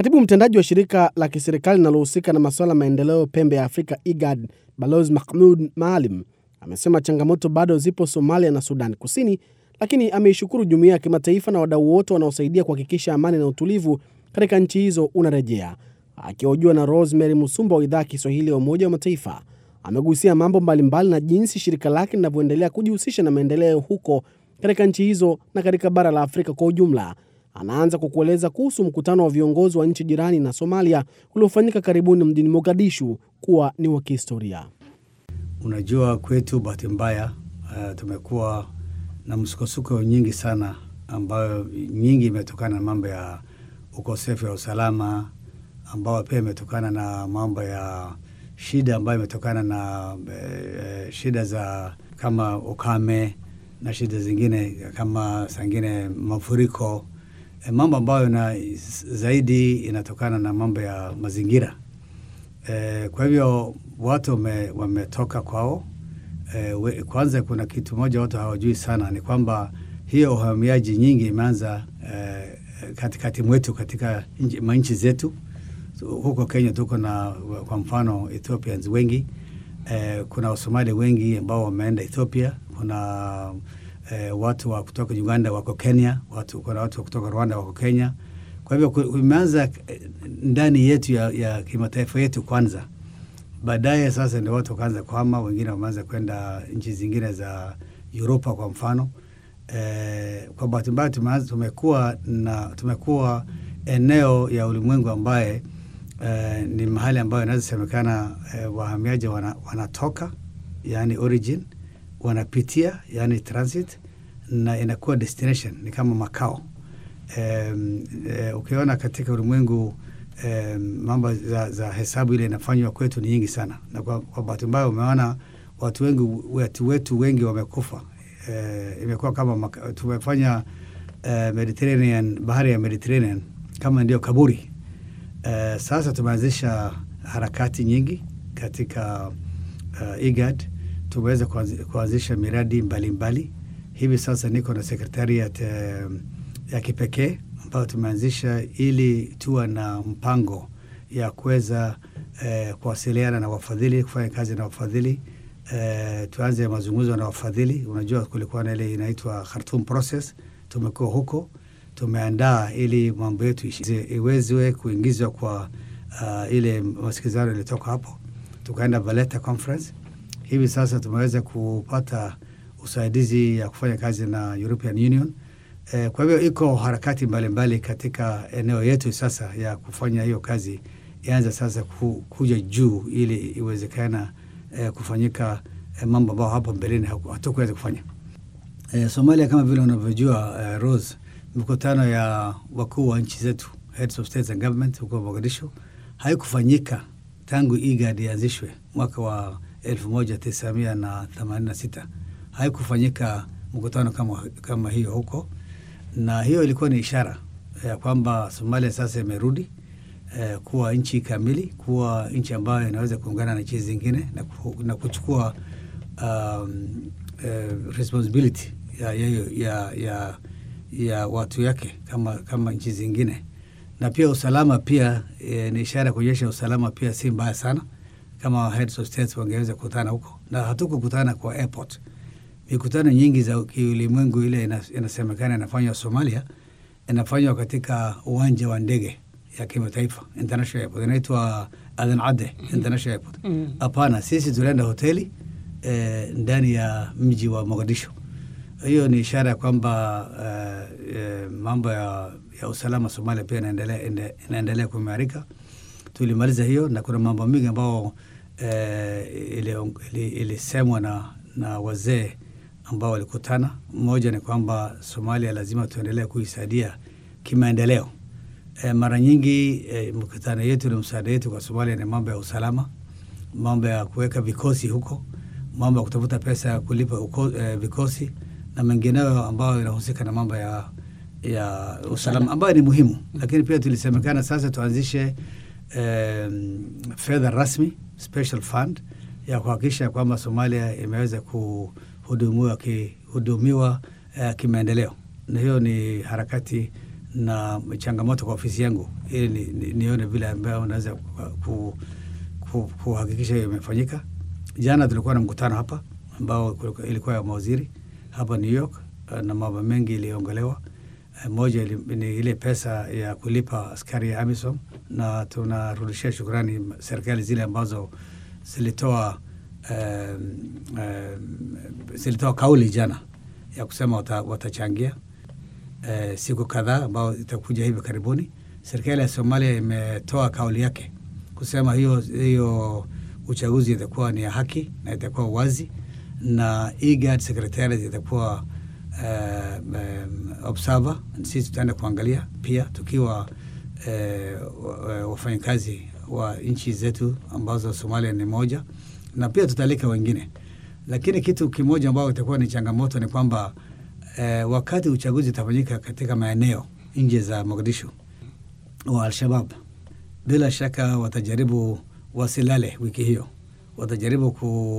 Katibu mtendaji wa shirika la kiserikali linalohusika na masuala ya maendeleo pembe ya Afrika IGAD, Balozi Mahmud Maalim amesema changamoto bado zipo Somalia na Sudan Kusini, lakini ameishukuru jumuiya ya kimataifa na wadau wote wanaosaidia kuhakikisha amani na utulivu katika nchi hizo unarejea. Akihojiwa na Rosemary Musumba wa idhaa ya Kiswahili ya Umoja wa Mataifa, amegusia mambo mbalimbali na jinsi shirika lake linavyoendelea kujihusisha na maendeleo huko katika nchi hizo na katika bara la Afrika kwa ujumla. Anaanza kwa kueleza kuhusu mkutano wa viongozi wa nchi jirani na Somalia uliofanyika karibuni mjini Mogadishu kuwa ni wa kihistoria. Unajua, kwetu bahati mbaya, uh, tumekuwa na msukosuko nyingi sana, ambayo nyingi imetokana na mambo ya ukosefu wa usalama, ambayo pia imetokana na mambo ya shida ambayo imetokana na eh, shida za kama ukame na shida zingine kama sangine mafuriko eh, mambo ambayo na zaidi inatokana na mambo ya mazingira eh, kwa hivyo watu wame, wametoka kwao. Eh, we, kwanza kuna kitu moja watu hawajui sana ni kwamba hiyo uhamiaji nyingi imeanza eh, katikati mwetu katika manchi zetu huko Kenya tuko na kwa mfano Ethiopians wengi eh, kuna Wasomali wengi ambao wameenda Ethiopia. Kuna eh, watu wa kutoka Uganda wako Kenya, watu, kuna watu wa kutoka Rwanda wako Kenya. Kwa hivyo imeanza ndani yetu ya, ya kimataifa yetu kwanza, baadaye sasa ndio watu wakaanza kuhama, wengine wameanza kwenda nchi zingine za Uropa kwa mfano. Eh, kwa bahati mbaya tumekuwa na tumekuwa eneo ya ulimwengu ambaye Uh, ni mahali ambayo inaweza semekana uh, wahamiaji wana, wanatoka yani origin, wanapitia yani transit, na inakuwa destination, ni kama makao. Um, uh, ukiona katika ulimwengu um, mambo za, za hesabu ile inafanywa kwetu ni nyingi sana, na kwa, kwa bahati mbaya umeona watu wengi watu wetu wengi wamekufa. Uh, imekuwa kama maka, tumefanya uh, Mediterranean, bahari ya Mediterranean kama ndio kaburi. Uh, sasa tumeanzisha harakati nyingi katika uh, IGAD. Tumeweza kuanzisha miradi mbalimbali mbali. Hivi sasa niko na sekretariat uh, ya kipekee ambayo tumeanzisha ili tuwa na mpango ya kuweza uh, kuwasiliana na wafadhili, kufanya kazi na wafadhili uh, tuanze mazungumzo na wafadhili. Unajua kulikuwa na ile inaitwa Khartoum process, tumekuwa huko tumeandaa ili mambo yetu iwezwe kuingizwa kwa uh, ile masikizano ilitoka hapo, tukaenda Valletta conference. Hivi sasa tumeweza kupata usaidizi ya kufanya kazi na European Union. Eh, kwa hivyo iko harakati mbalimbali mbali katika eneo yetu sasa ya kufanya hiyo kazi ianza sasa ku, kuja juu ili iwezekana eh, kufanyika eh, mambo ambayo hapo mbeleni hatukuweza kufanya. Eh, Somalia kama vile unavyojua eh, Rose mikutano ya wakuu wa nchi zetu heads of states and government huko Mogadishu haikufanyika tangu IGAD ianzishwe mwaka wa elfu moja tisa mia na themanini na sita. Haikufanyika mkutano kama, kama hiyo huko, na hiyo ilikuwa ni ishara ya kwamba Somalia sasa imerudi eh, kuwa nchi kamili, kuwa nchi ambayo inaweza kuungana na nchi zingine na, na kuchukua um, eh, responsibility ya, ya, ya, ya ya watu yake kama, kama nchi zingine, na pia usalama pia e, ni ishara ya kuonyesha usalama pia si mbaya sana. Kama heads of states wangeweza kukutana huko, na hatukukutana kwa airport. Mikutano nyingi za kiulimwengu ile inasemekana inafanywa Somalia, inafanywa katika uwanja wa ndege ya kimataifa international airport, inaitwa Aden Ade international airport. Hapana, mm. Sisi tulienda hoteli e, ndani ya mji wa Mogadishu hiyo ni ishara ya kwamba uh, uh, mambo ya, ya usalama Somalia pia inaendelea inaendelea kuimarika. Tulimaliza hiyo na kuna mambo mengi ambao uh, ilisemwa ili, ili na, na wazee ambao walikutana. Mmoja ni kwamba Somalia lazima tuendelee kuisaidia kimaendeleo. Uh, mara nyingi uh, mkutano yetu na msaada yetu kwa Somalia ni mambo ya usalama, mambo ya kuweka vikosi huko, mambo ya kutafuta pesa ya kulipa uko, uh, vikosi na mengineyo ambayo inahusika na mambo ya, ya usalama ambayo ni muhimu, lakini pia tulisemekana sasa tuanzishe um, fedha rasmi special fund ya kuhakikisha kwamba Somalia imeweza kuhudumiwa kihudumiwa uh, kimaendeleo, na hiyo ni harakati na changamoto kwa ofisi yangu ili ni, ni, nione vile ambayo unaweza ku, ku, kuhakikisha hiyo imefanyika. Jana tulikuwa na mkutano hapa ambao kulikuwa- ilikuwa ya mawaziri hapa New York eh, na mambo mengi iliongelewa. Eh, Moja ili- ni ile pesa ya kulipa askari ya AMISOM, na tunarudishia shukrani serikali zile ambazo zilitoa um, um, zilitoa kauli jana ya kusema wata, watachangia eh, siku kadhaa ambao itakuja hivi karibuni. Serikali ya Somalia imetoa kauli yake kusema hiyo hiyo uchaguzi itakuwa ni ya haki na itakuwa wazi, na IGAD secretariat itakuwa uh, um, observer. Sisi tutaenda kuangalia pia tukiwa eh, wa- wafanyakazi wa nchi zetu ambazo Somalia ni moja, na pia tutalika wengine, lakini kitu kimoja ambao itakuwa ni changamoto ni kwamba eh, wakati uchaguzi utafanyika katika maeneo nje za Mogadishu wa Al-Shabab, bila shaka watajaribu wasilale wiki hiyo, watajaribu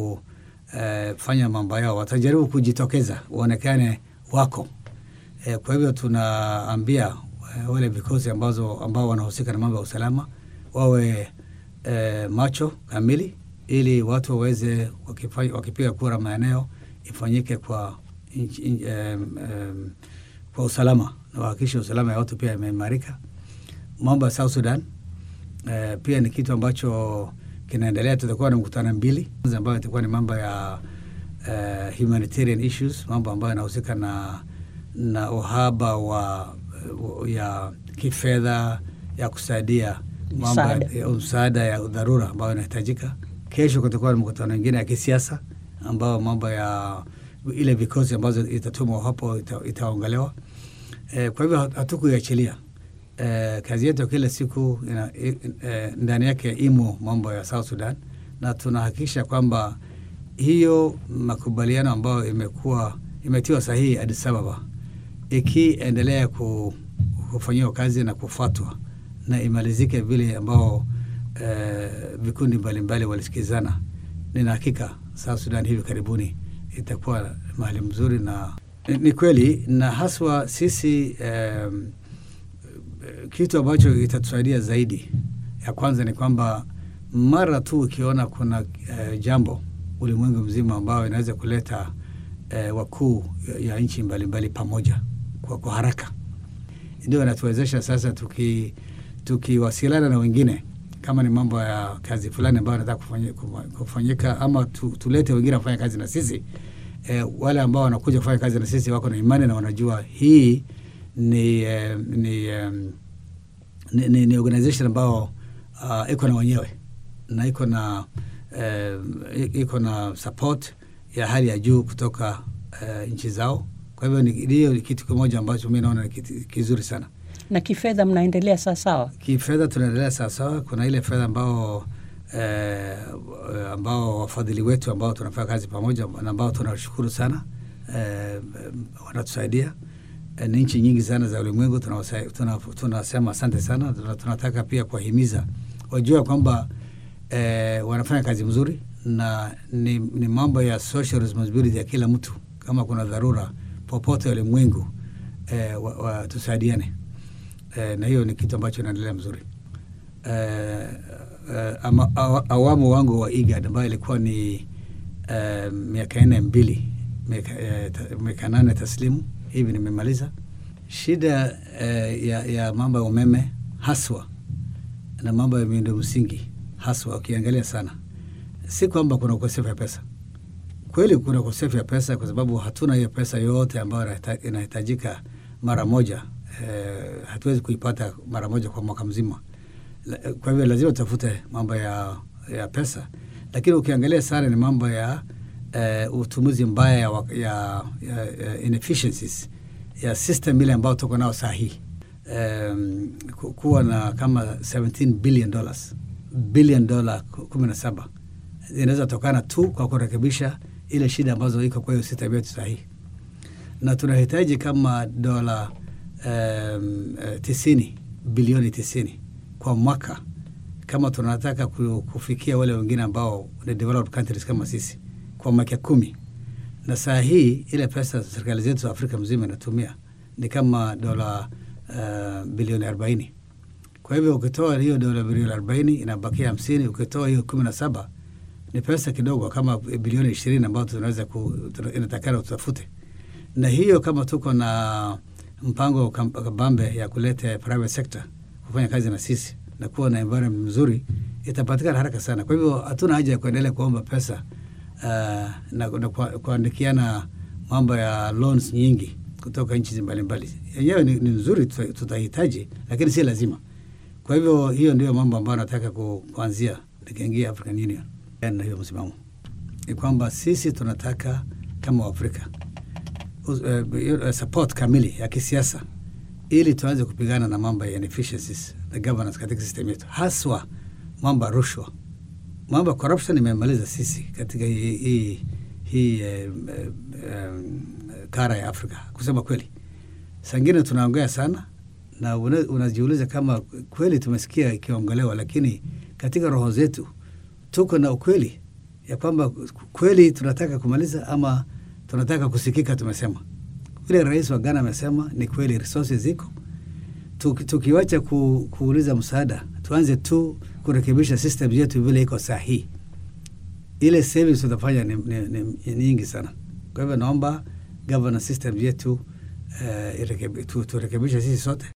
kufanya mambo yao, watajaribu kujitokeza waonekane wako. Eh, kwa hivyo tunaambia eh, wale vikosi ambazo ambao wanahusika na mambo ya usalama wawe eh, macho kamili, ili watu waweze wakifanya- wakipiga kura maeneo ifanyike kwa inchi- in- em, em, kwa usalama na wahakikishe usalama ya watu pia imeimarika. Mambo ya South Sudan eh, pia ni kitu ambacho kinaendelea. Tutakuwa na mkutano mbili ambayo itakuwa ni mambo ya eh, humanitarian issues, mambo ambayo yanahusika na na uhaba wa ya kifedha ya kusaidia mambo Msaada. ya msaada ya dharura ambayo inahitajika. Kesho kutakuwa na mkutano mwingine ya kisiasa ambao mambo ya ile vikosi ambazo itatumwa hapo ita, itaongelewa. Eh, kwa hivyo hatukuiachilia. Eh, kazi yetu ya kila siku ina, i, eh, ndani yake imo mambo ya South Sudan na tunahakikisha kwamba hiyo makubaliano ambayo imekuwa imetiwa sahihi Addis Ababa ikiendelea ku, kufanyiwa kazi na kufuatwa na imalizike vile ambao eh, vikundi mbalimbali walisikizana, nina hakika South Sudan hivi karibuni itakuwa mahali mzuri, na ni- ni kweli, na haswa sisi eh, kitu ambacho itatusaidia zaidi, ya kwanza ni kwamba mara tu ukiona kuna eh, jambo ulimwengu mzima ambayo inaweza kuleta eh, wakuu ya, ya nchi mbalimbali pamoja kwa, kwa haraka, ndio inatuwezesha sasa tuki tukiwasiliana na wengine kama ni mambo ya kazi fulani ambayo nataka kufanyi- kufa- kufanyika ama tu, tulete wengine wafanya kazi na sisi eh, wale ambao wanakuja kufanya kazi na sisi wako na imani na wanajua hii ni, eh, ni, eh, ni, ni, ni organization ambao uh, iko na wenyewe na iko na eh, i- iko na support ya hali ya juu kutoka eh, nchi zao. Kwa hivyo ni- hiyo ni kitu kimoja ambacho mi naona ni kitu kizuri sana. na kifedha mnaendelea sawasawa? Kifedha tunaendelea sawasawa. Kuna ile fedha ambao eh, ambao wafadhili wetu ambao tunafanya kazi pamoja na ambao tunashukuru sana eh, wanatusaidia eh, ni nchi nyingi sana za ulimwengu tunawasa- tuna- tunasema asante sana. Tuna- Tunataka pia kuwahimiza wajua kwamba eh, wanafanya kazi mzuri na ni, ni mambo ya social responsibility ya kila mtu. Kama kuna dharura popote ulimwengu eh, wa, wa, tusaidiane eh, na hiyo ni kitu ambacho inaendelea mzuri eh, eh, ama, awa, awamu wangu wa IGAD ambayo ilikuwa ni eh, miaka nne mbili miaka eh, ta- miaka nane taslimu hivi nimemaliza. Shida eh, ya, ya mambo ya umeme haswa na mambo ya miundo msingi haswa, ukiangalia sana, si kwamba kuna ukosefu ya pesa. Kweli kuna ukosefu ya pesa, kwa sababu hatuna hiyo pesa yote ambayo inahita- inahitajika mara moja. Eh, hatuwezi kuipata mara moja kwa mwaka mzima. La- Kwa hivyo lazima tutafute mambo ya, ya pesa, lakini ukiangalia sana ni mambo ya eh, utumizi mbaya ya, wa- ya, ya, ya inefficiencies ya system ile ambayo tuko nao saa hii um, kuwa na kama 17 billion dollars billion dola kumi na saba inaweza tokana tu kwa kurekebisha ile shida ambazo iko kwa hiyo system yetu sahihi, na tunahitaji kama dola um, eh, tisini bilioni tisini kwa mwaka kama tunataka ku- kufikia wale wengine ambao ni developed countries kama sisi kwa miaka kumi na saa hii ile pesa serikali zetu za Afrika mzima inatumia ni kama dola uh, bilioni arobaini. Kwa hivyo ukitoa hiyo dola bilioni arobaini inabakia hamsini. Ukitoa hiyo kumi na saba ni pesa kidogo, kama bilioni ishirini ambayo tunaweza ku, tuna- inatakana tutafute, na hiyo kama tuko na mpango kam- kabambe ya kuleta private sector kufanya kazi na sisi na kuwa na environment mzuri, itapatikana haraka sana. Kwa hivyo hatuna haja ya kuendelea kuomba pesa uh, na, na kwa- kuandikiana mambo ya loans nyingi kutoka nchi mbalimbali. Yenyewe ni, ni nzuri, tuta- tutahitaji, lakini si lazima. Kwa hivyo hiyo ndio mambo ambayo nataka ku, kuanzia nikiingia African Union na hiyo msimamo ni kwamba sisi tunataka kama Waafrika uh, uh, support kamili ya kisiasa ili tuanze kupigana na mambo ya inefficiencies the governance katika system yetu, haswa mambo ya rushwa, mambo ya corruption imemaliza sisi katika hii hii hii eh, eh, eh, kara ya Afrika. Kusema kweli, sangine tunaongea sana na una- unajiuliza kama kweli tumesikia ikiongelewa, lakini katika roho zetu tuko na ukweli ya kwamba kweli tunataka kumaliza ama tunataka kusikika. Tumesema vile rais wa Ghana amesema ni kweli, resources ziko. Tuki- Tukiwacha ku, kuuliza msaada, tuanze tu kurekebisha system yetu vile iko sahihi, ile savings tutafanya ni, ni, ni, ni nyingi sana. Kwa hivyo naomba governance system yetu uh, turekebishe sisi sote